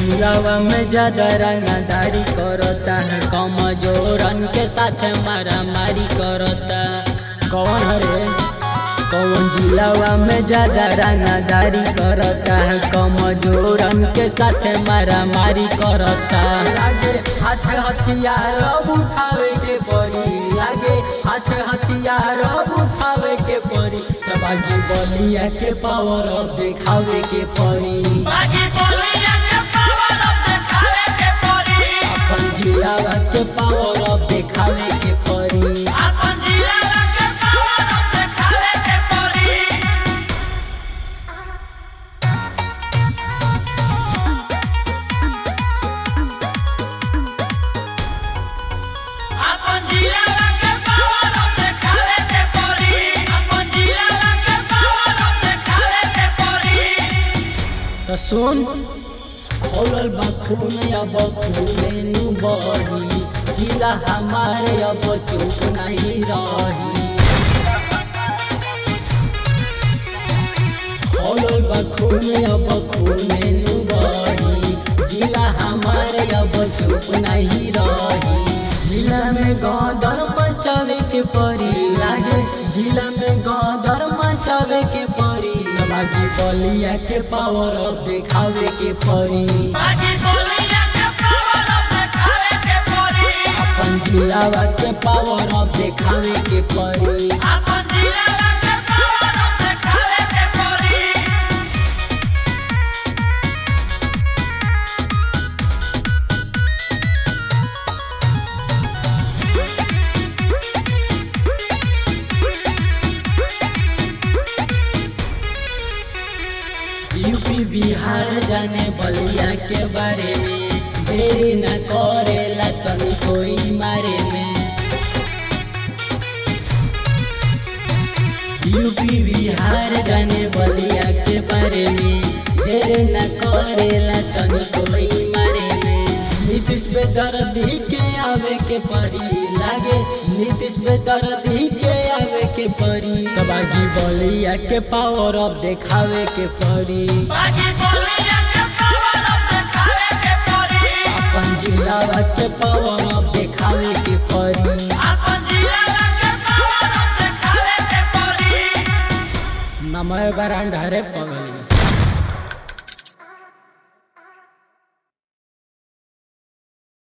जिलावा में ज्यादा रंगदारी करता है कमजोरन के साथ मारा मारी करता कौन हरे कौन जिलावा में ज्यादा रंगदारी करता है कमजोरन के साथ मारा मारी करता लागे हाथ हथियार अब उठावे के पड़ी लागे हाथ हथियार अब उठावे के पड़ी तबागी बलिया के पावर अब दिखावे के पड़ी बागी बोलिया के पावर अब देखावे के पड़ी अपन जिलावा के पावर अब दिखावे के पड़ी अपन जिला के पावर अब देखावे के पड़ी अपन जिला के पावर अब देखावे के पड़ी अपन जिला के पावर अब देखावे के पड़ी तो सुन खोलल बा खून अब खूने नु बही जिला हमारे अब चुप नहीं रही खोलल बा खून अब खूने नु बही जिला हमारे अब चुप नहीं रही जिला में गदर मचावे के परी लागे जिला में गदर मचावे के परी बाकी बलिया के पावर अब दिखावे के परी बागी बोलिया के पावर अब देखावे के पड़ी अपन जिलावा के पावर अब दिखावे के परी अपन जिला के पावर अब देखावे के पड़ी यूपी बिहार जाने बलिया के बारे में देरी न करेला तनी कोई मारे में यूपी बिहार जाने बलिया के बारे में देरी न करेला तनी कोई मारे में नीतीश पे दर्दी के आवे के परी लागे नीतीश पे दर्दी के आवे के परी तबागी बलिया के पावर अब दिखावे के परी बागी बोलिया के पावर अब देखावे के पड़ी अपन जिला के पावर अब दिखावे के परी अपन जिला के पावर अब देखावे के पड़ी नमय बरांड हरे पगली